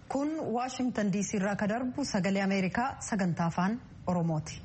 kun waashingtan diisii irraa ka darbu sagalee ameerikaa sagantaa afaan oromooti.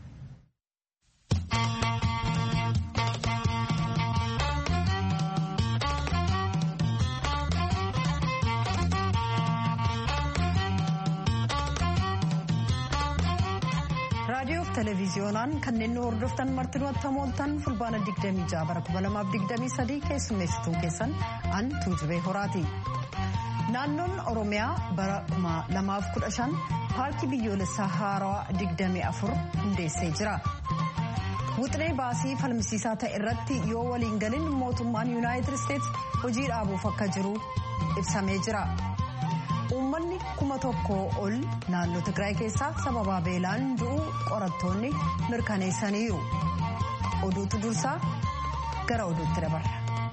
raadiyoof televiziyoonaan kanneen nu hordoftan martinuu attamooltan fulbaana 26 bara 2023 keessummeessituun keessan an tuujubee horaati. naannoon oromiyaa bara 2015 paarkii biyyoolessaa haarawaa 24 hundeessee jira. Wuxinee baasii falmisiisaa ta'e irratti yoo waliin galin mootummaan yuunaayitid isteetsi hojii dhaabuuf akka jiru ibsamee jira. Uummanni kuma tokkoo ol naannoo Tigraay keessaa sababa beelaan du'uu qorattoonni mirkaneessaniiru. Oduutu dursaa gara oduutti dabarra.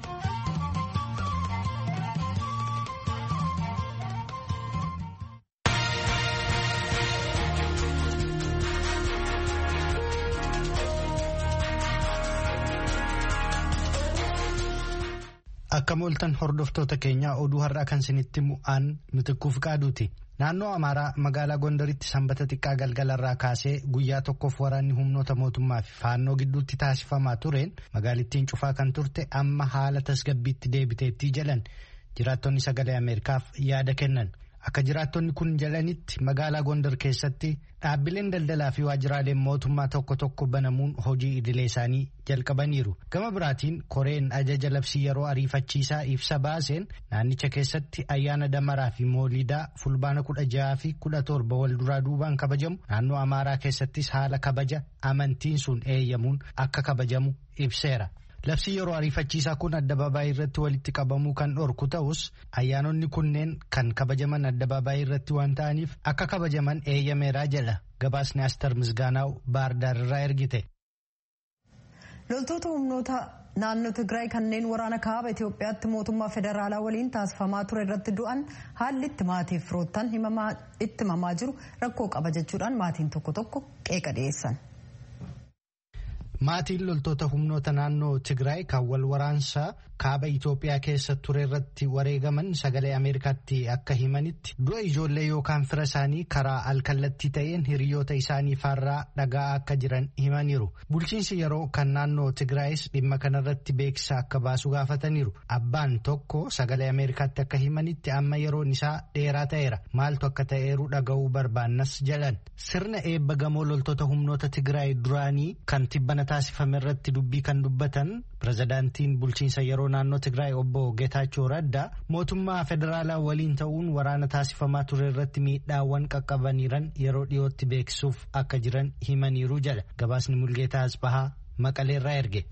Akka mooltan hordoftoota keenyaa oduu har'aa kan isinitti mu'aan mitikkuuf qaaduuti. Naannoo Amaaraa magaalaa Gondaritti sanbata xiqqaa galgalarraa kaasee guyyaa tokkoof waraanni humnoota mootummaa fi faannoo gidduutti taasifamaa tureen magaalittiin cufaa kan turte amma haala tasgabbiitti deebiteettii jedhan jiraattonni sagalee Ameerikaaf yaada kennan. Akka jiraattonni kun jedhanitti magaalaa Gondar keessatti dhaabbileen daldalaa fi waajjiraaleen mootummaa tokko tokko banamuun hojii idilee isaanii jalqabaniiru. Gama biraatiin koreen ajaja labsii yeroo ariifachiisaa ibsa baaseen naannicha keessatti ayyaana damaraa fi moolidaa fulbaana kudha jaha fi kudha torba wal duraa duubaan kabajamu naannoo Amaaraa keessattis haala kabaja amantiin sun eeyyamuun akka kabajamu ibseera. Labsii yeroo ariifachiisaa kun addabaabaayii irratti walitti qabamuu kan dhorku ta'us ayyaanonni kunneen kan kabajaman addabaabaayii irratti waan ta'aniif akka kabajaman eeyyameeraa jedha gabaasni Astar Misgaanaaw Baardaar irraa ergite. Loltoota humnoota naannoo Tigraay kanneen waraana kaaba Itoophiyaatti mootummaa federaalaa waliin taasifamaa ture irratti du'an haalli itti maatiif firoottan itti himamaa jiru rakkoo qaba jechuudhaan maatiin tokko tokko qeeqa dhiyeessan. Maatiin loltoota humnoota naannoo Tigraay kan wal waraansaa kaaba Itoophiyaa keessa ture irratti wareegaman sagalee Ameerikaatti akka himanitti du'a ijoollee yookaan fira isaanii karaa alkallattii ta'een hiriyoota isaanii faarraa dhagaa akka jiran himaniiru. Bulchiinsi yeroo kan naannoo Tigraayis dhimma kanarratti beeksisa akka baasu gaafataniiru. Abbaan tokko sagalee Ameerikaatti akka himanitti amma yeroon isaa dheeraa ta'eera. Maaltu akka ta'eeru dhaga'uu barbaannas jedhan. Sirna eebba gamoo loltoota humnoota Tigraay duraanii kan tibbana taasifame irratti dubbii kan dubbatan pirezidaantiin bulchiinsa yeroo naannoo Tigraay obbo Geetaachoo Raddaa mootummaa federaalaa waliin ta'uun waraana taasifamaa ture irratti miidhaawwan qaqqabaniiran yeroo dhiyootti beeksisuuf akka jiran himaniiru jedha gabaasni Mulgeetaa Asbahaa Maqaleerraa erge.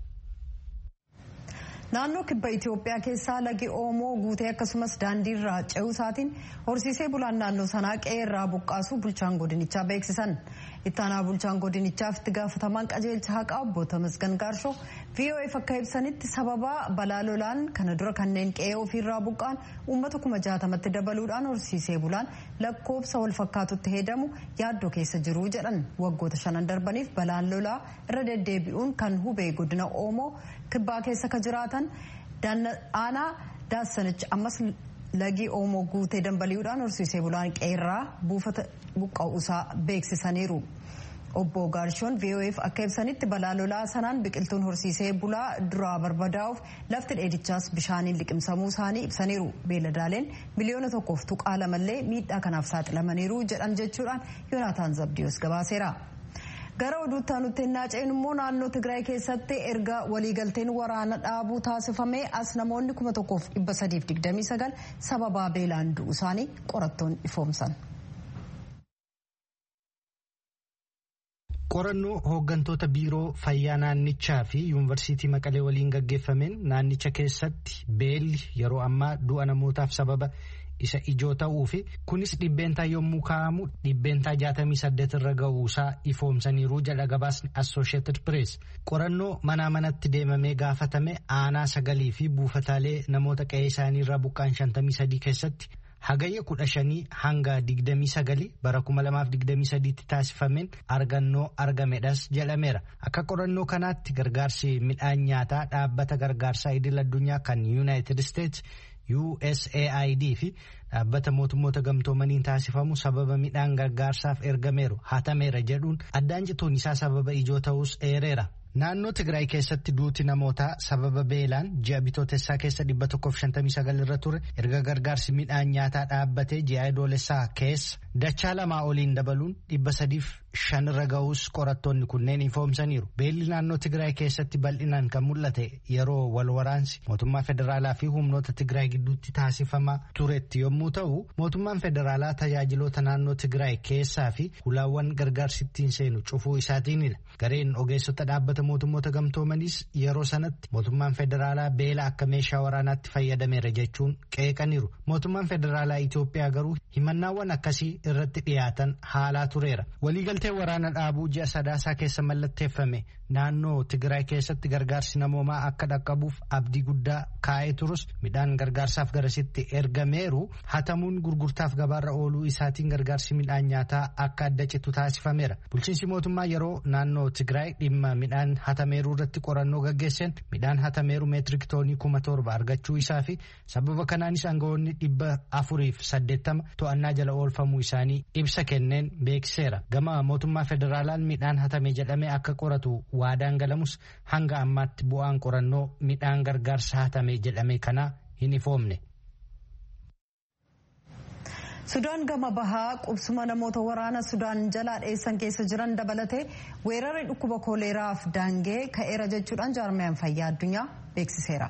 Naannoo kibba Itoophiyaa keessaa lagi Oomoo guutee akkasumas daandii irraa ce'uu isaatiin horsiisee bulaan naannoo sanaa qe'ee irraa buqqaasu bulchaan godinichaa beeksisan. Ittaanaa bulchaan godinichaaf itti gaafatamaan qajeelcha haqaa obbo Tamasgan Gaarshoo VOF akka ibsanitti sababa balaa lolaan kana dura kanneen qe'ee ofiirraa buqqaan uummata kuma jaatamatti dabaluudhaan horsiisee bulaan lakkoobsa wal fakkaatutti heedamu yaaddoo keessa jiru jedhan waggoota shanan darbaniif balaan lolaa irra deddeebi'uun kan hubee godina Oomoo kibbaa keessa ka jiraatan aanaa daasanichi ammas lagi oomoo guutee dambali'uudhaan horsiisee bulaan qeerraa buufata buqqa'uusaa beeksisaniiru. Obbo Gaarshoon VOF akka ibsanitti balaa lolaa sanaan biqiltuun horsiisee bulaa duraa barbadaa'uuf lafti dheedichaas bishaaniin liqimsamuu isaanii ibsaniiru. Beeladaaleen miliyoona tokkoof tuqaa lamallee miidhaa kanaaf saaxilamaniiru jedhan jechuudhaan Yoonaataan Zabdiyoos gabaaseera. gara oduutti aanutti hin naaceen immoo naannoo Tigraay keessatti erga waliigalteen waraana dhaabuu taasifamee as namoonni kuma tokkoof dhibba sadiif digdamii sagal sababaa beelaan du'u isaanii qorattoon ifoomsan. Qorannoo hooggantoota biiroo fayyaa naannichaa fi yuunivarsiitii Maqalee waliin gaggeeffameen naannicha keessatti beelli yeroo ammaa du'a namootaaf sababa isa ijoo ta'uu fi kunis dhibbeentaa yommuu kaa'amu dhibbeentaa jaatamii saddeet irra ga'uusaa ifoomsaniiru jedha gabaasni assosheetid pirees qorannoo manaa manatti deemamee gaafatame aanaa sagalii fi buufataalee namoota qe'ee isaanii irraa buqqaan shantamii sadii keessatti hagayya kudha shanii hanga digdamii sagali bara kuma lamaaf digdamii sadiitti taasifameen argannoo argamedhas jedhameera akka qorannoo kanaatti gargaarsi midhaan nyaataa dhaabbata gargaarsaa idil addunyaa kan yuunaayitid isteets USAID fi dhaabbata mootummoota gamtoomaniin taasifamu sababa midhaan gargaarsaaf ergameeru hatameera jedhuun addaan cituun isaa sababa ijoo ta'us eereera. Naannoo Tigraay keessatti duuti namootaa sababa beelaan ji'a bitootessaa keessa 159 irra ture erga gargaarsi midhaan nyaataa dhaabbatee ji'a adoolessaa keessa dachaa lamaa oliin dabaluun 305 irra ga'uus qorattoonni kunneen ifoomsaniiru. Beelli naannoo Tigraay keessatti bal'inaan kan mul'ate yeroo wal waraansi mootummaa federaalaa fi humnoota Tigraay gidduutti taasifamaa turetti yommuu ta'u mootummaan federaalaa tajaajiloota naannoo Tigraay keessaa fi hulaawwan gargaarsittiin seenu cufuu isaatiinidha. Gareen ogeessota dhaabbata mootummoota gamtoomaniis yeroo sanatti mootummaan federaalaa beela akka meeshaa waraanaatti fayyadameera jechuun qeeqaniiru. Mootummaan federaalaa Itoophiyaa garuu himannaawwan akkasii irratti dhiyaatan haalaa tureera. Waliigaltee waraana dhaabuu ji'a sadaasaa keessa mallatteeffame naannoo Tigraay keessatti gargaarsi namoomaa akka dhaqqabuuf abdii guddaa kaa'ee turus midhaan gargaarsaaf garasitti ergameeru hatamuun gurgurtaaf gabaarra ooluu isaatiin gargaarsi midhaan nyaataa akka adda citu taasifameera. Bulchiinsi mootummaa yeroo naannoo Tigraay dhimma midhaan hatameeruu irratti qorannoo gaggeesseen midhaan hatameeru meetirik toonii kuma torba argachuu isaa fi sababa kanaanis aangawoonni dhibba afuriif saddeettama to'annaa jala oolfamuu isaanii ibsa kenneen beeksiseera. Gama mootummaa federaalaan midhaan hatame jedhamee akka qoratu waadaan galamus hanga ammaatti bu'aan qorannoo midhaan gargaarsa hatame jedhame kanaa hin ifoomne. Sudaan gama bahaa qubsuma namoota waraana Sudaan jalaa dheessan keessa jiran dabalatee weerarri dhukkuba kooleeraaf daangee ka'eera jechuudhaan jaarmiyaan fayyaa addunyaa beeksiseera.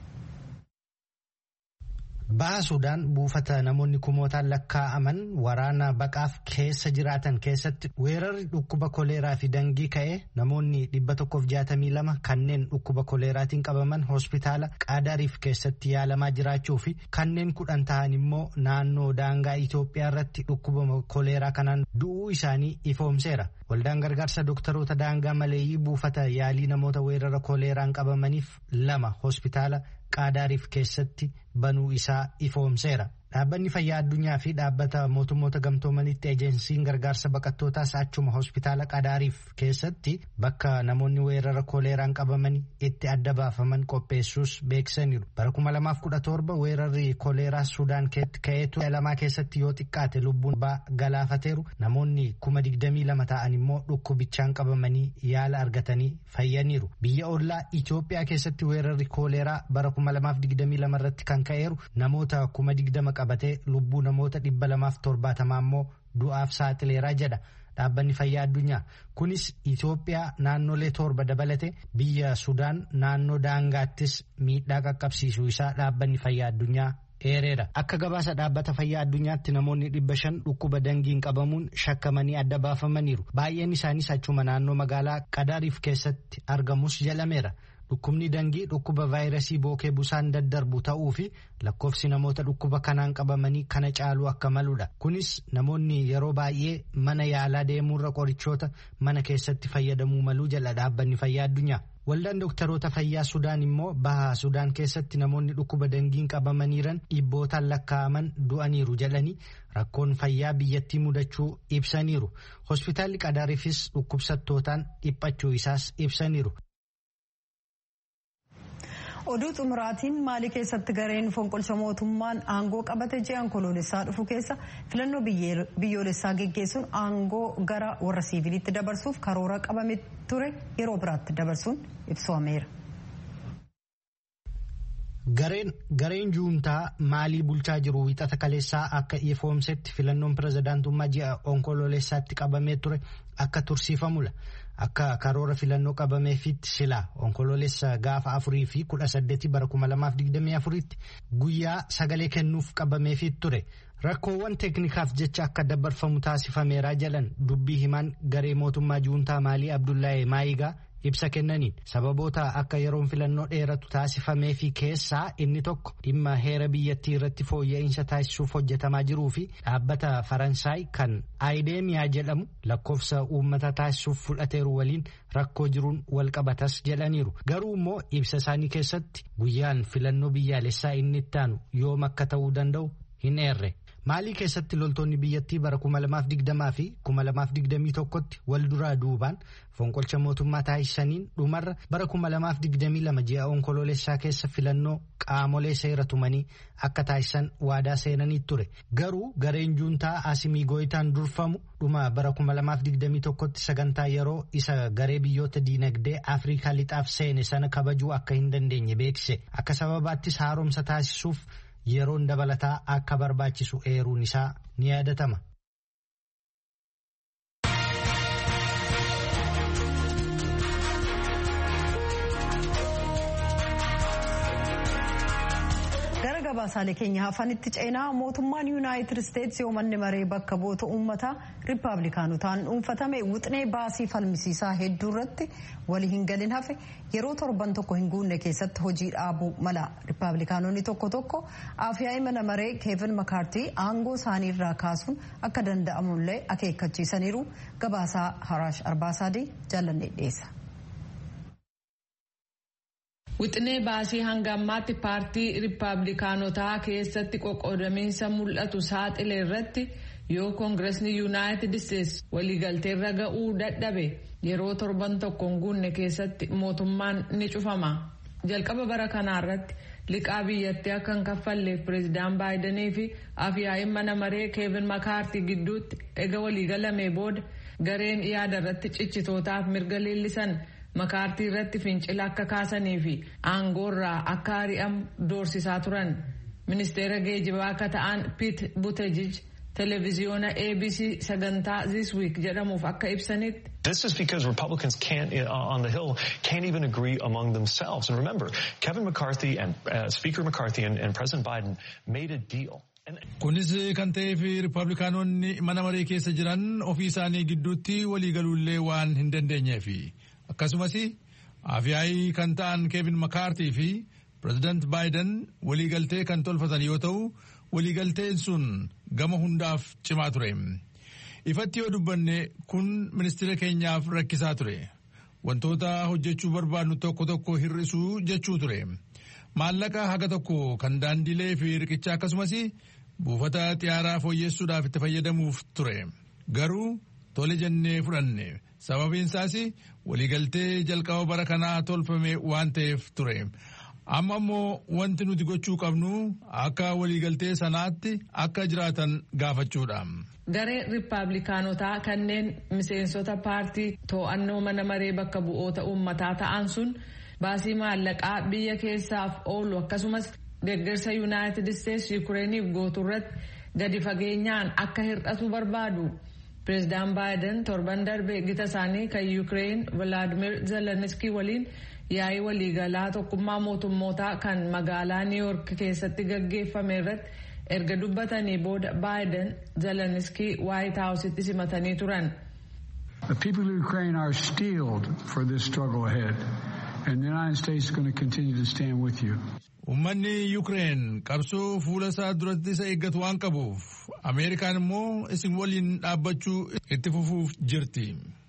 Baha Sudaan buufata namoonni kumootaan lakkaa'aman waraana baqaaf keessa jiraatan keessatti weerarri dhukkuba koleeraa fi dangii ka'ee namoonni dhibba tokkoof jaatamii lama kanneen dhukkuba koleeraatiin qabaman hospitaala qaadariif keessatti yaalamaa jiraachuu fi kanneen kudhan ta'an immoo naannoo daangaa Itoophiyaa irratti dhukkuba koleeraa kanaan du'uu isaanii ifoomseera. Waldaan gargaarsa dooktaroota daangaa maleeyyii buufata yaalii namoota weerara koleeraan qabamaniif lama hospitaala qaadaariif keessatti banuu isaa ifoomseera. Dhaabbanni fayyaa addunyaa fi dhaabbata mootummoota gamtoomanitti ejensiin gargaarsa baqattootaas achuma hospitaala qadaariif keessatti bakka namoonni weerara koleeraan qabaman itti adda baafaman qopheessuus beeksisaniiru. Bara 2017 weerarri koleeraa Sudaan ka'ee ture lamaa keessatti yoo xiqqaate lubbuun galaafateeru namoonni 22 ta'an immoo dhukkubichaan qabamanii yaala argatanii fayyaniiru. Biyya ollaa Itoophiyaa keessatti weerarri koleeraa bara 2022 irratti kan ka'eeru namoota 20 qabatee lubbuu namoota dhibba lamaaf torbaatamaa immoo du'aaf saaxileeraa jedha dhaabbanni fayyaa addunyaa kunis Itoophiyaa naannolee torba dabalate biyya Sudaan naannoo daangaattis miidhaa qaqqabsiisuu isaa dhaabbanni fayyaa addunyaa eereera. Akka gabaasa dhaabbata fayyaa addunyaatti namoonni dhibba shan dhukkuba dangiin qabamuun shakkamanii adda baafamaniiru. Baay'een isaanis achuma naannoo magaalaa Qadaariif keessatti argamus jedhameera. Dhukkubni dangii dhukkuba vaayirasii bookee busaan daddarbu ta'uu fi lakkoofsi namoota dhukkuba kanaan qabamanii kana caaluu akka maludha. Kunis namoonni yeroo baay'ee mana yaalaa deemuurra qorichoota mana keessatti fayyadamuu maluu jala dhaabbanni fayyaa addunyaa. Waldaan dooktaroota fayyaa Sudaan immoo baha Sudaan keessatti namoonni dhukkuba dangiin qabamaniiran dhibbootaan lakkaa'aman du'aniiru jedhanii rakkoon fayyaa biyyattii mudachuu ibsaniiru. Hospitaalli Qadaariifis dhukkubsattootaan dhiphachuu isaas ibsaniiru. oduu xumuraatiin maalii keessatti gareen fonqolcha mootummaan aangoo qabate ji'aan koloolessaa dhufu keessa filannoo biyyoolessaa geggeessuun aangoo gara warra siiviliitti dabarsuuf karoora qabame ture yeroo biraatti dabarsuun ibsameera. Gareen juuntaa maalii bulchaa jiru wixata kaleessaa akka ifoomsetti filannoon pirezidaantummaa ji'a onkoloolessaatti qabamee ture akka tursiifamudha. Akka karoora filannoo qabameefitti silaa onkoloolessa gaafa afurii fi kudha saddeetii bara kuma lamaaf digdamii afuritti guyyaa sagalee kennuuf qabameefit ture. Rakkoowwan teeknikaaf jecha akka dabarfamu taasifameeraa jalan dubbii himaan garee mootummaa juuntaa maalii Abdullahi Maayigaa ibsa kennaniin sababoota akka yeroon filannoo dheeratu taasifamee fi keessaa inni tokko dhimma heera biyyattii irratti fooyya'insa taasisuuf hojjetamaa jiruu fi dhaabbata faransaay kan ayideemiyaa jedhamu lakkoofsa uummata taasisuuf fudhateeru waliin rakkoo jiruun walqabatas jedhaniiru garuu immoo ibsa isaanii keessatti guyyaan filannoo biyyaalessaa inni itti aanu yoom akka ta'uu danda'u hin eerre. Maalii keessatti loltoonni biyyattii bara 2020 fi 2021tti wal duraa duubaan fonqolcha mootummaa taasisaniin dhumarra bara 2022 ji'a onkoloolessaa keessa filannoo qaamolee seera tumanii akka taasisan waadaa seenanii ture. Garuu gareen juuntaa Asimii Gooyitaan durfamu dhuma bara 2021tti sagantaa yeroo isa garee biyyoota diinagdee Afrikaa lixaaf seene sana kabajuu akka hin dandeenye beeksise. Akka sababaattis haaromsa taasisuuf yeroon dabalataa akka barbaachisu eeruun isaa ni yaadatama. gara gabaasaalee keenya hafanitti ceenaa mootummaan yuunaayitid isteetsi manni maree bakka bu'oota uummataa riippaabilikaanotaan dhuunfatame wixinee baasii falmisiisaa hedduu irratti walii hin galin hafe yeroo torban tokko hin guunne keessatti hojii dhaabuu mala riippaabilikaanonni tokko tokko afyaa'ii mana maree keevin makaartii aangoo isaanii irraa kaasuun akka danda'amullee akeekkachiisaniiru gabaasaa haraash arbaasaadii jaalannee dhiyeessa. Wixinee baasii hanga ammaatti paartii riippaabilikaanotaa keessatti qoqqoodamiinsa mul'atu saaxile irratti yoo koongiresni yuunaayitid isteetsi waliigalteerra ga'uu dadhabe yeroo torban tokko hin guunne keessatti mootummaan ni cufama. Jalqaba bara kanaa irratti liqaa biyyattii akka hin kaffalleef pireezidaan baayidanii fi afyaa'iin mana maree keevin makaartii gidduutti ega waliigalamee booda gareen yaada irratti cichitootaaf mirga leellisan. makaartii irratti fincila akka kaasanii fi aangoorraa akka ari'amu doorsisaa turan ministeera geejibaa akka ta'an piit butejij televiziyoona abc sagantaa this week jedhamuuf akka ibsanitti. This is because Republicans can't, uh, on the Hill can't even agree among themselves. And remember, Kevin McCarthy and uh, Speaker McCarthy and, and President Biden made a deal. Kunis kan ta'eef Ripablikaanonni mana maree keessa jiran ofii isaanii gidduutti waliigaluullee waan hin dandeenyeefi. akkasumas afyaa'ii kan ta'an keevin makaartii fi pireezidant baayiden waliigaltee kan tolfatan yoo ta'u waliigalteen sun gama hundaaf cimaa ture ifatti yoo dubbanne kun ministeera keenyaaf rakkisaa ture wantoota hojjechuu barbaadnu tokko tokko hir'isuu jechuu ture maallaqa haga tokko kan daandilee fi riqicha akkasumas buufata xiyyaaraa fooyyessuudhaaf itti fayyadamuuf ture garuu tole jennee fudhanne sababiin isaas waliigaltee jalqaba bara kanaa tolfame waan ta'eef ture amma immoo wanti nuti gochuu qabnu akka waliigaltee sanaatti akka jiraatan gaafachuudha. Garee Riippaabilikaanotaa kanneen miseensota paartii to'annoo mana maree bakka bu'oota uummataa ta'an sun baasii maallaqaa biyya keessaaf oolu akkasumas deeggarsa yuunaayitid isteetsi yukureeniif gootu irratti gadi fageenyaan akka hir'atu barbaadu. Pireezidaan Baayiden torban darbe gita isaanii kan Yuukireen Vilaadimir Zelenskii waliin yaa'ii waliigalaa tokkummaa mootummootaa kan magaalaa Niw Yoork keessatti gaggeeffame irratti erga dubbatanii booda Baayiden Zelenskii Waayit Haawusitti simatanii turan. The people of Ukraine are steeled for this struggle ahead and the United States is going to continue to stand with you. Uummanni Yuukireen qabsoo fuula isaa duratti isa eeggatu waan qabuuf Ameerikaan immoo isin waliin dhaabbachuu itti fufuuf jirti.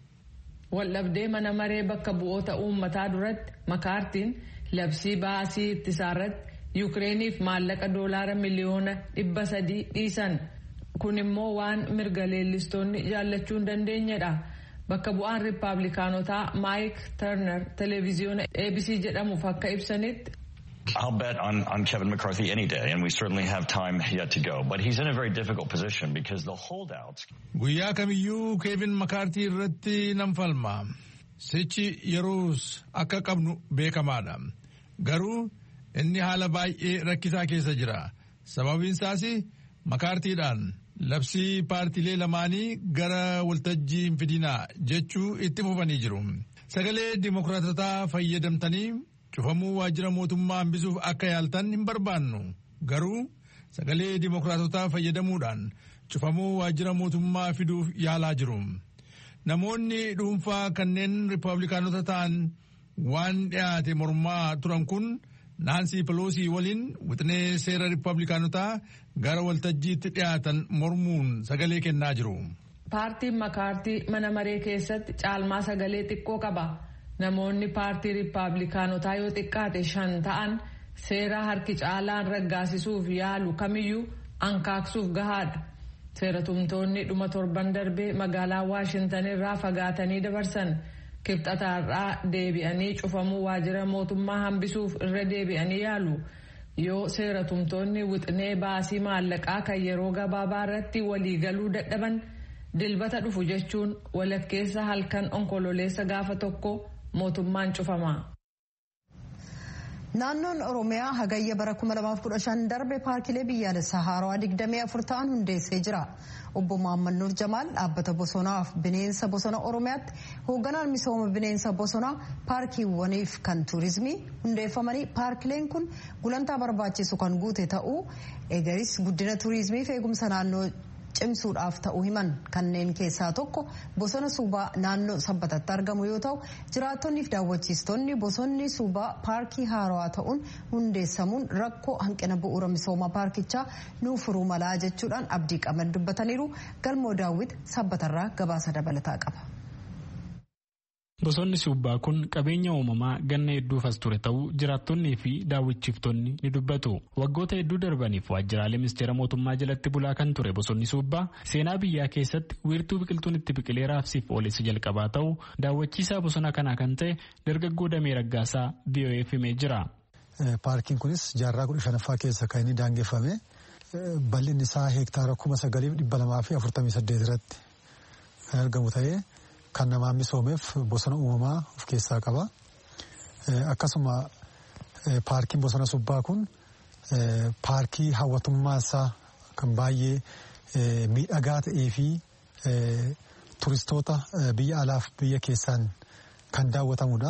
Waldhabdee mana maree bakka bu'oota uummataa duratti makaartiin labsii baasii ittisaarratti Yuukireeniif maallaqa doolaara miliyoona dhibba sadii dhiisan. Kun immoo waan mirga leellistoonni jaallachuu hin dandeenyedha. Bakka bu'aan Riippaabilikaanotaa Maayik Tarnar televiziyoona ABC jedhamuuf akka ibsanitti. I'll bet on, on Kevin McCarthy any day, and we certainly have time yet to go. But he's in a very difficult position because the holdouts. Guyyaa kamiyyuu Keevin Makaartii irratti nan falma. Sichi yeroos akka qabnu beekamaadha. Garuu inni haala baay'ee rakkisaa keessa jira. Sababiin isaas makaartiidhaan labsii paartiilee lamaanii gara waltajjii hin fidinaa jechuu itti fufanii jiru. Sagalee dimokiraatotaa fayyadamtanii cufamuu waajjira mootummaa hambisuuf akka yaaltan hin barbaannu garuu sagalee dimokiraatotaa fayyadamuudhaan cufamuu waajjira mootummaa fiduuf yaalaa jiru. Namoonni dhuunfaa kanneen riippaabilikaanota ta'an waan dhiyaate mormaa turan kun naansii peloosii waliin wixinee seera riippaabilikaanotaa gara waltajjiitti dhiyaatan mormuun sagalee kennaa jiru. Paartiin makaartii mana maree keessatti caalmaa sagalee xiqqoo qaba. Namoonni paartii riippaabilikaanotaa yoo xiqqaate shan ta'an seera harki caalaan raggaasisuuf yaalu kamiyyuu ankaaksuuf gahaadha. seeratumtoonni dhuma torban darbee magaalaa waashintan irraa fagaatanii dabarsan kibxataarraa deebi'anii cufamuu waajjira mootummaa hambisuuf irra deebi'anii yaalu yoo seeratumtoonni wixinee baasii maallaqaa kan yeroo gabaabaa irratti waliigaluu dadhaban dilbata dhufu jechuun walakkeessa halkan onkololeessa gaafa tokko mootummaan cufama. Naannoon Oromiyaa hagayya bara 2015 darbe paarkilee biyyaalessaa haarawaa 24 ta'an hundeessee jira. Obbo Mahammad Nur Jamaal dhaabbata bosonaaf bineensa bosona Oromiyaatti hoogganaan misooma bineensa bosonaa paarkiiwwaniif kan tuurizimii hundeeffamanii paarkileen kun gulantaa barbaachisu kan guute ta'uu egaris guddina tuurizimiif eegumsa naannoo cimsuudhaaf ta'uu himan kanneen keessaa tokko bosona suubaa naannoo sabbatatti argamu yoo ta'u jiraattonniif daawwachiistonni bosonni suubaa paarkii haarawaa ta'uun hundeessamuun rakkoo hanqina bu'uura misooma paarkichaa nuuf furuu malaa jechuudhaan abdii qaban dubbataniiru galmoo daawwit sabbatarraa gabaasa dabalataa qaba. Bosonni suubbaa kun qabeenya uumamaa ganna hedduuf as ture ta'uu jiraattonnii fi daawwachiiftonni ni dubbatu. Waggoota hedduu darbaniif waajjiraalee ministeera mootummaa jalatti bulaa kan ture bosonni suubbaa seenaa biyyaa keessatti wiirtuu biqiltuun itti biqilee raabsiif ooleessa jalqabaa ta'uu daawwachiisaa bosona kanaa kan ta'e dargaggoo Damee Raggaasaa VOA'f himee jira. Paarkiin kunis jaarraa kudha shanaffaa keessa kan inni daangeffame bal'inni isaa heektaara kuma sagaliif dhibba lamaa fi afurtamii saddeet irratti kan argamu ta'ee. kan namaan misoomeef bosona uumamaa of keessaa qaba. Akkasuma paarkiin bosona subbaa kun paarkii hawwatummaa isaa kan baay'ee miidhagaa ta'ee fi turistoota biyya alaaf biyya keessaan kan daawwatamudha.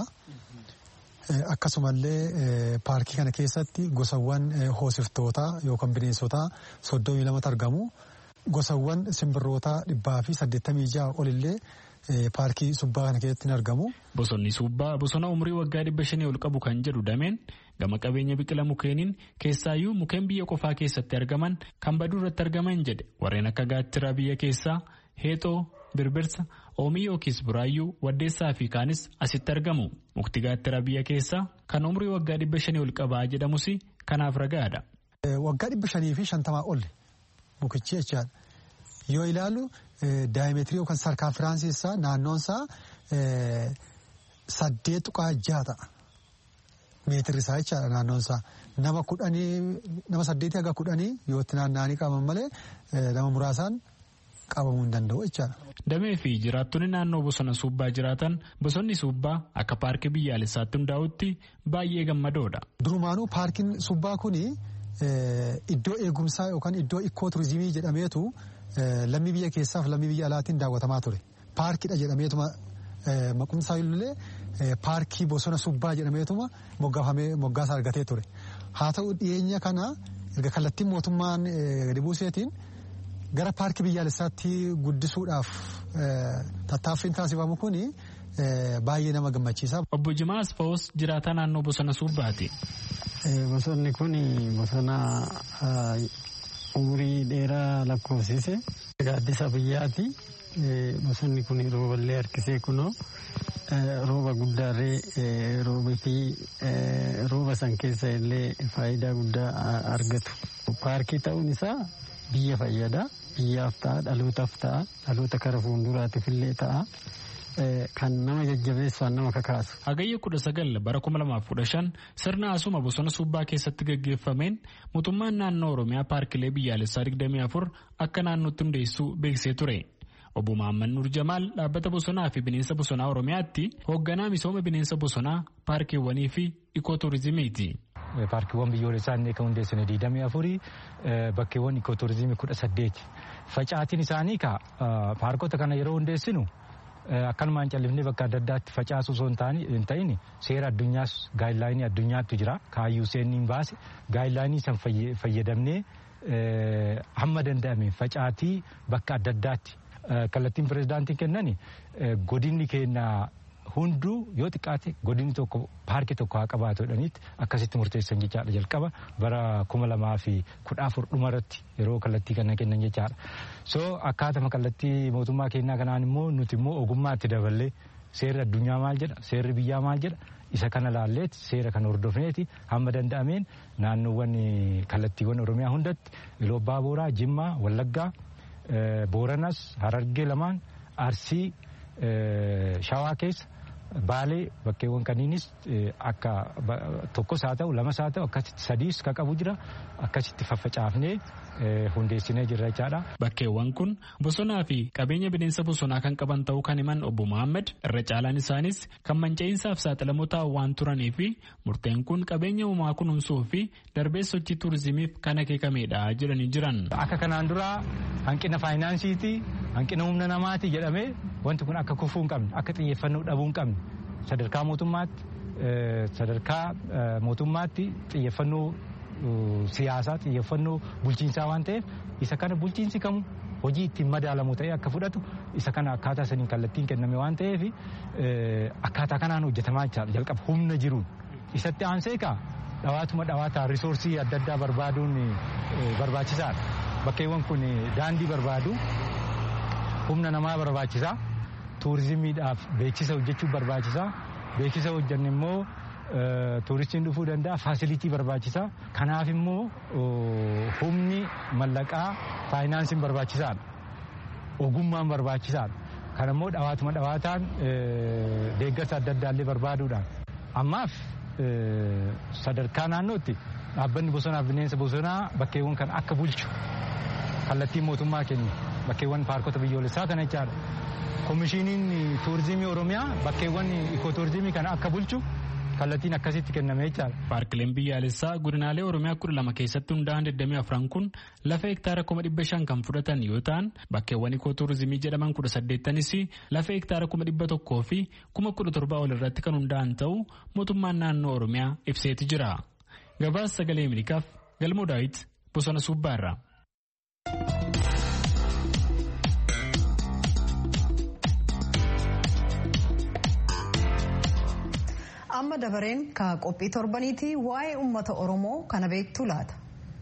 Akkasumallee paarkii kana keessatti gosawwan hoosiftootaa yookaan bineensotaa soddomii lamatu argamu. Gosawwan simbirrootaa dhibbaa fi saddeettamii ja'a olillee paarkii subbaa kana keessatti ni argamu. Bosonni subbaa bosona umurii waggaa dhibba shanii ol qabu kan jedhu dameen gama qabeenya biqila mukeeniin keessaayyuu mukeen biyya qofaa keessatti argaman kan baduu irratti argaman jedhe warreen akka gaattiraa biyya keessaa heexoo birbirsa oomii yookiis buraayyuu waddeessaa fi kaanis asitti argamu mukti gaattiraa biyya keessaa kan umurii waggaa dhibba shanii ol qabaa jedhamus kanaaf ragaadha. Waggaa dhibba shanii fi shantamaa ol mukichi jechaadha. Yoo ilaalu daayimeetirii yookaan sarkaanfiraansii isaa naannoon isaa saddeet tuqaa jaha ta'a. Meetirri isaa jechaadha naannoon isaa. Nama kudhanii nama saddeetii haga kudhanii yoo itti naanna'anii qabaman malee nama muraasaan qabamuu hin danda'u jechaadha. Damee fi jiraattonni naannoo bosona suubbaa jiraatan bosonni suubbaa akka paarkii biyyaalessaatti hundaa'utti baay'ee gammadoodha. Durumaanuu paarkiin suubbaa kuni iddoo eegumsaa yookaan iddoo ikkoo turizimii jedhameetu lammii biyya keessaaf lammii biyya alaatiin daawwatamaa ture. Paarkiidha jedhameetuma maqumsaa illee paarkii bosona subbaa jedhameetuma moggaafamee moggaasa argatee ture. Haa ta'u dhiyeenya kana erga kallattiin mootummaan gadi buuseetiin gara paarkii biyyaalessaatti guddisuudhaaf tattaaffiin taasifamu kuni baay'ee nama gammachiisa. Obbo Jimaa Asfaawus jiraataa naannoo bosona subbaati. Bosonni kun bosona umurii dheeraa lakkoofsise gaaddisa biyyaati. Bosonni kun rooballee harkisee kunoo rooba guddaarree rooba fi rooba san keessa illee faayidaa guddaa argatu. Paarkii ta'uun isaa biyya fayyada. Biyyaaf ta'a, dhalootaaf ta'a, dhaloota kara fuulduraatiif illee ta'a. kan nama jajjabeessu nama kakaasu. Hagayya kudha sagal bara kuma lamaaf kudha shan sirna asuma bosona subbaa keessatti gaggeeffameen mootummaan naannoo Oromiyaa paarkilee biyyaalessaa digdamii afur akka naannootti hundeessuu beeksisee ture. Obbo Mahammad Nur Jamaal dhaabbata bosonaa fi bineensa bosonaa Oromiyaatti hoogganaa misooma bineensa bosonaa paarkiiwwanii fi ikooturizimiiti. Paarkiiwwan biyyoolessaa inni kan hundeessine digdamii afurii bakkeewwan ikooturizimii kudha saddeeti. Facaatiin isaanii ka paarkota kana yeroo hundeessinu akkanumaan callifnee bakka adda addaatti facaasu osoo hin ta'in seera addunyaas gaayidlaayinii addunyaatti jira kaayyuu seenniin baase gaayidlaayinii san fayyadamnee hamma danda'ame facaatii bakka adda addaatti kallattiin pirezidaantiin kennan godinni keenya hunduu yoo xiqqaate godinni tokko paarkii tokko haa qabaatu jedhaniitti akkasitti murteessan jechaadha jalqaba bara kuma lamaa fi kudha afur dhuma irratti yeroo kallattii kana kennan jechaadha. So akkaatama kallattii mootummaa keenyaa kanaan immoo nuti immoo ogummaa itti daballee seerri addunyaa maal jedha seerri biyyaa maal jedha isa kana laalleet seera kan hordofneeti hamma danda'ameen naannoowwan kallattiiwwan oromiyaa hundatti iloo abbaa booraa jimmaa wallaggaa booranas harargee lamaan arsii shawaa keessa baalee bakkeewwan kaniinis akka tokkos haa ta'u lamas haa ta'u akkasitti sadiis ka qabu jira akkasitti faffacaafnee hundeessinee jirra jechaadha. Bakkeewwan kun bosonaa fi qabeenya bineensa bosonaa kan qaban ta'uu kan himan obbo Mohaammed irra caalaan isaanis kan manca'iinsaaf saaxilamoo ta'an waan turanii fi murteen kun qabeenya uumaa kunuunsuu fi darbee sochii turizimiif kan akeekamedha jedhanii jiran. Akka kanaan dura hanqina faayinaansiiti hanqina humna namaati jedhamee wanti kun akka kufuu hin qabne akka xiyyeeffannoo dhabuu hin qabne sadarkaa mootummaatti sadarkaa mootummaatti xiyyeeffannoo siyaasaa xiyyeeffannoo bulchiinsaa waan ta'eef isa kana bulchiinsi kamu hojii ittiin madaalamu ta'ee akka fudhatu isa kana akkaataa saniin kallattiin kenname waan ta'eef akkaataa kanaan hojjetamaa jira jalqaba humna jiruun isatti aansee kaa dhawaatuma dhawaataa risoorsii adda addaa barbaaduun barbaachisaadha bakkeewwan kun daandii barbaadu humna namaa barbaachisaa tuurizimiidhaaf beeksisa hojjechuu barbaachisaa beeksisa hojjanne immoo tuuristiin dhufuu danda'a faasilitii barbaachisaa kanaaf immoo humni mallaqaa faayinaansiin barbaachisaadha ogummaan barbaachisaadha kan immoo dhawaatuma dhawaataan deeggarsa adda addaallee barbaaduudhaan ammaaf sadarkaa naannootti dhaabbanni bosonaaf bineensa bosonaa bakkeewwan kan akka bulchu kallattiin mootummaa kennu bakkeewwan paarkota biyyoolessaa kana jechaadha. Komishiiniin tuurizimii Oromiyaa bakkeewwan ikootuurizimii kana akka bulchu kallattiin akkasitti kenname jechaadha. Paarkileen biyyaalessaa godinaalee Oromiyaa kudha lama keessatti hundaa'an 24 kun lafa hektaara kuma dhibba shan kan fudhatan yoo ta'an bakkeewwan ikootuurizimii jedhaman kudha saddeettanis lafa hektaara kuma dhibba tokkoo fi kuma kudha torbaa ol irratti kan hundaa'an ta'uu mootummaan naannoo Oromiyaa ibseeti jira. Gabaasa sagalee Ameerikaaf Galmoo Daawit Bosona Suubbaarraa. amma dabareen ka qophii torbaniiti waa'ee ummata oromoo kana beektu laata.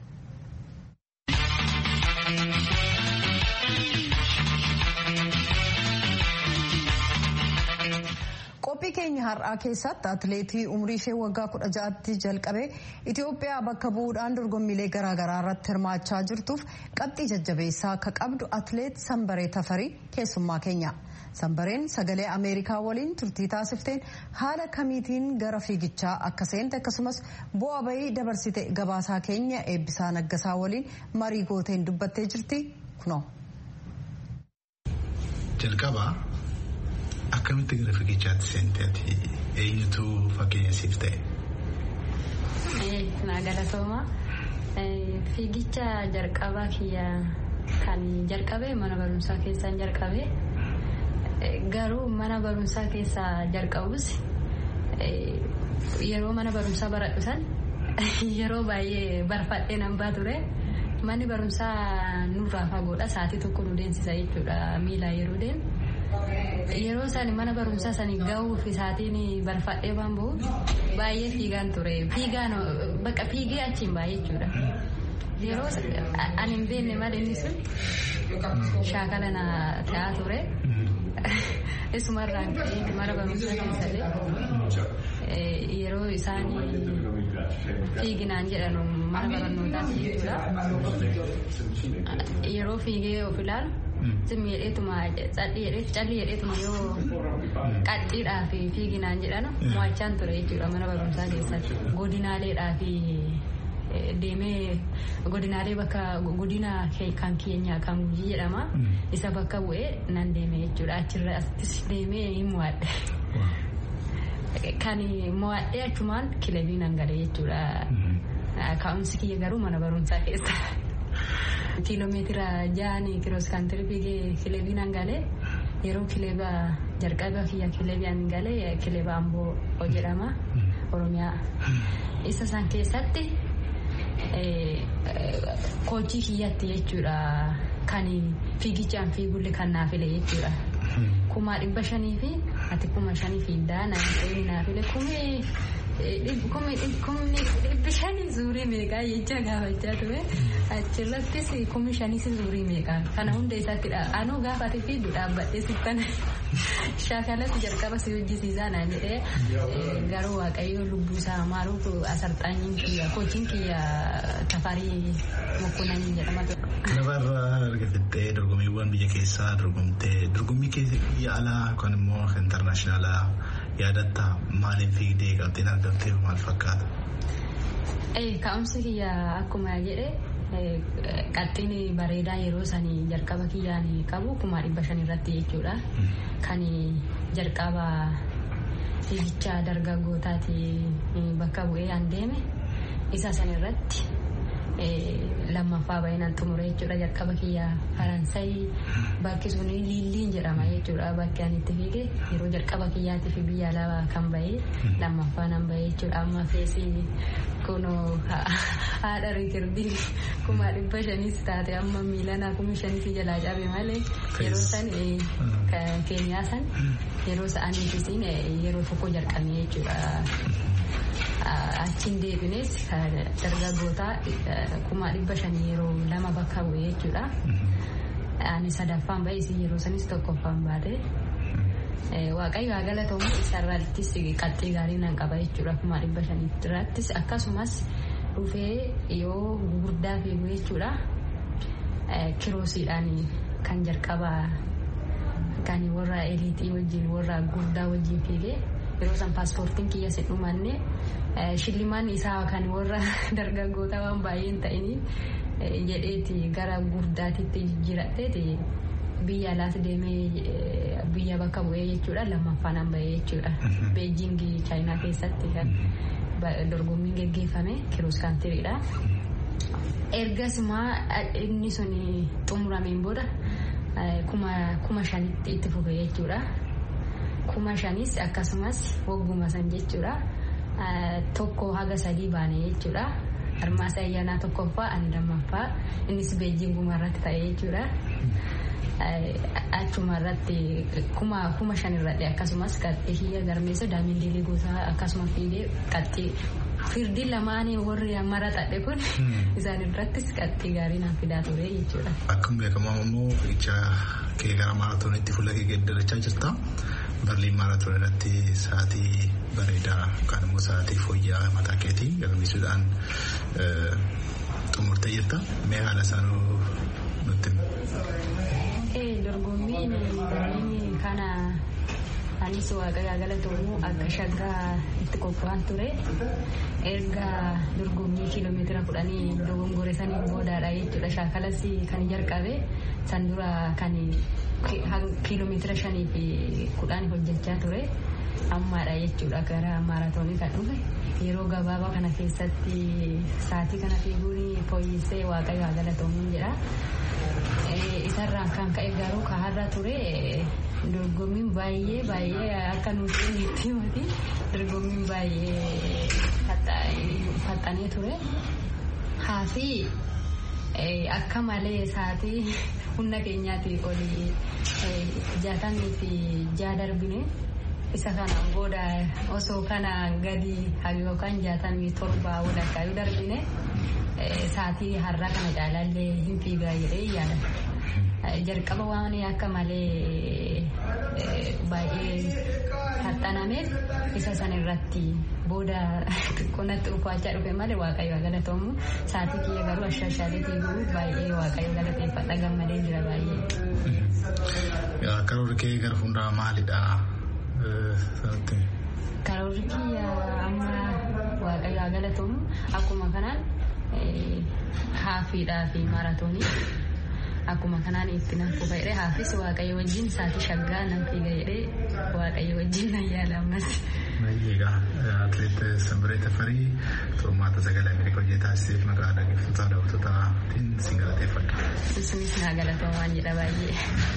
qophii keenya har'aa keessatti atileetii umrii ishee waggaa kudha ja'atti jalqabee itiyoophiyaa bakka bu'uudhaan dorgommiilee garaagaraa irratti hirmaachaa jirtuuf qabxii jajjabeessaa akka qabdu atileet sanbaree tafarii keessummaa keenya. sanbareen sagalee ameerikaa waliin turtii taasifteen haala kamiitiin gara fiigichaa akka seente akkasumas bu'aa bahii dabarsite gabaasaa keenya eebbisaa naggasaa waliin marii gooteen dubbattee jirti kunoo. jalqaba akkamitti gara fiigichaatti seente ati eenyutu fakkeenya siif ta'e. naa galatooma fiigicha jalqabaa kiyya kan jalqabe mana barumsaa keessaan jalqabe. garuu mana barumsaa keessaa jalqabus yeroo mana barumsaa baradhu san yeroo baay'ee barfadhee nan baa ture manni barumsaa nurraa fagoodha sa'aatii tokko nu deemsisa jechuudha miilaa yeroo deemu. Yeroo san mana barumsaa sanii gahuuf isaatiin barfadhee waan bahu baay'ee fiigaan ture fiigaan bakka fiigee achiin baay'ee jechuudha. Yeroo ani hin beekne malee inni sun shaakala na ta'aa ture. Isumarraan ka'ee mana barumsaa keessallee yeroo isaan fiiginaan jedhan mana barnootaatti jechuudha. Yeroo fiigee of ilaalu simmi jedheetuma calli jedheetuma yoo qaxxiidhaa fi fiiginaan jedhan mo'achaan ture jechuudha mana barumsaa keessatti godinaaleedhaa fi deemee godinaalee bakka godina kan keenya kan gujii jedhama isa bakka bu'ee nan deeme jechuudha achirra asittis deemee hin mo'adhe. Kan mo'adhee achumaan kilabii nan galee jechuudha. Ka'umsi kiyya garuu mana barumsaa keessa. Kiiloomeetira ja'anii kiroos kaantirii fiigee kilabii nan galee yeroo kileba jalqaba kiyya kilabii nan galee kileba amboo jedhama oromiyaa. Isa san keessatti koojii kiyyatti jechuudha kan fiigichaan fiigulle kan naafile jechuudha. Kuma dhibba shanii fi ati kuma shanii fiiddaa naan ta'ee naafile kumi kumni dhibbi shanii zuurii meeqaa jecha gaafachaa ture achirrattis kumni shanis zuurii meeqaa kana hunda isaatti anuu gaafate fi dhaabbadhee sittana shaakalatti jalqaba si hojjisiisaa naan jedhee garuu waaqayyo lubbuu isaa maaruuf asarxaanyiin kiyya kochiin kiyya tafarii mokkonanii jedhama ture. Lafarraa argattee dorgommiiwwan biyya keessaa dorgomtee dorgommii biyya alaa yookaan immoo intarnaashinaala yaadatta maaliin fiigdee qabxeen argamtee maal fakkaata? Ka'umsi kiyya akkuma jedhe qaxxiin bareedaa yeroo sanii jalqaba kiyyaan qabu kuma dhibba shan irratti jechuudha. Kan jalqaba fiigicha dargaggootaati bakka bu'ee an deeme isa san irratti lammaffaa baay'inaan xumure jechuudha jalqaba kiyya faransayi bakki sun liilliin jedhama jechuudha bakki ani itti fiige yeroo jalqaba kiyyaatiif biyya alaa kan bahee lammaffaa nan bahee jechuudha amma feesii kunoo haadha riikirdii kuma dhibba shanis taate amma miilanaa kumi shanis jalaa cabe malee yeroo san keenyaa san yeroo sa'aniifisiin yeroo tokko jalqabee jechuudha. achiin deebines dargaggoota kuma dhibba shanii yeroo lama bakka bu'ee jechuudha. Ani sadaffaan bahee isin yeroo sanis tokkoffaan baate. Waaqayyo haa galatamu isarrattis qaxxii gaarii nan qaba jechuudha kuma dhibba shanii irrattis akkasumas dhufee yoo gurguddaa fiigu jechuudha. Kiroosiidhaan kan jalqaba kan warra eliitii wajjin warra guddaa wajjin fiigee yeroo san paaspoortiin kiyya sin dhumanne shillimaan isaa kan warra dargaggoota waan baay'een ta'iniin jedheeti gara guddaatitti jijjiiradheeti biyya alaas deemee biyya bakka bu'ee jechuudha lammaffaan an bahee jechuudha beejingii chaayinaa keessatti kan dorgommiin geggeeffame kiroos kaantiriidha. ergasuma inni sun xumurameen booda kuma shanitti itti fufe jechuudha. kuma shanis akkasumas wagguma san jechuudha tokko haga sadii baane jechuudha harmaasa ayyaanaa tokkoffaa ani lammaffaa innis beejinguma irratti ta'e jechuudha achuma irratti kuma kuma shan irratti akkasumas qaxxii hiyya garmeessa daamiin diilee gosaa akkasuma fiigee qaxxii firdii lamaanii warri mara xadhe kun isaan irrattis qaxxii gaarii naan fidaa ture jechuudha. Akkuma beekamu immoo fiigicha kee gara maaraatoonitti fuula kee geeddarachaa jirta. Barliin maaraatoon irratti sa'aatii bareedaa yookaan immoo sa'aatii fooyya'aa mataa keetii galmeessuudhaan xumurtee jirta. Mee haala isaanuu nutti Dorgommiin dorgommiin kana anis waaqayyaa galatoomuu akka shaggaa itti qophaa'an ture. Erga dorgommii kiiloomeetira kudhanii dogongore saniin boodaadha jechuudha. Shaakalas kan jalqabe san dura kan kiiloomeetira shanii fi kudhan hojjechaa ture ammaadha jechuudha gara maaraatoonii kan dhufe yeroo gabaabaa kana keessatti sa'aatii kana fiiguun fooyyessee waaqayyo haa galatoomu jedha. Isarraan kan ka'e garuu kaharra ture dorgommiin baay'ee baay'ee akka nuti itti himati dorgommiin baay'ee faxxanee ture. Haafi akka malee sa'aatii humna keenyaatii olii jaatamii fi jaa darbine isa kanaan booda osoo kana gadi yookaan jaatamii torba walakkaa yoo darbine sa'aatii har'a kana caalaallee hin fiigaa jedhee yaada. Jalqaba waan akka malee baay'ee faxxanameef isa san irratti booda xiqqoonatti uffachaa dhufe malee waaqayyo galatoomu sa'aatii kiyya garuu ashaashaalee fiiguu baay'ee waaqayyo galateeffadha gammadee jira baay'ee. Karoorri kee gara fuulduraa maalidha? Karoorri kiyya amma waaqayyo galatoomu akkuma kanaan haafiidhaa fi maaraatoonii akkuma kanaan itti nan fufa jedhee haafis waaqayyo wajjin sa'aatii shaggaa nan fiiga jedhee waaqayyo wajjin nan yaala ammas. Egaa atileet Sambiree Tafarii xurmaata sagalee Ameerikaa hojii taasiseef maqaa dhaggeeffattoota daawwattootaan si galateeffadha. Isinis naa galatoomaan jedha baay'ee.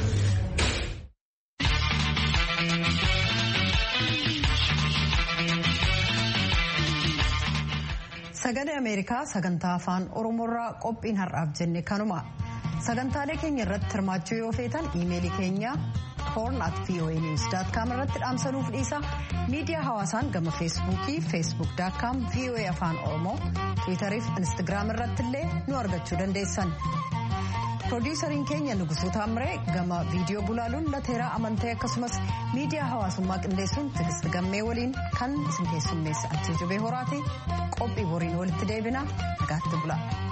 Sagalee Ameerikaa sagantaa afaan Oromoorraa qophiin har'aaf jenne kanuma. Sagantaalee keenya irratti hirmaachuu yoo feetan iimeelii keenya hoorn at voa news com irratti dhaamsanuuf dhiisa miidiyaa hawaasaan gama feesbuukii feesbuuk com voa afaan oromoo tiwiitarii fi instagiraam irratti illee nu argachuu dandeessan. Piroodyusariin keenya Nugusuu Taamiree gama viidiyoo bulaaluun lateeraa amantee akkasumas miidiyaa hawaasummaa qindeessuun Tigist Gammee waliin kan isin keessummeessa achii jubee horaati qophii boriin walitti deebina nagaatti bula.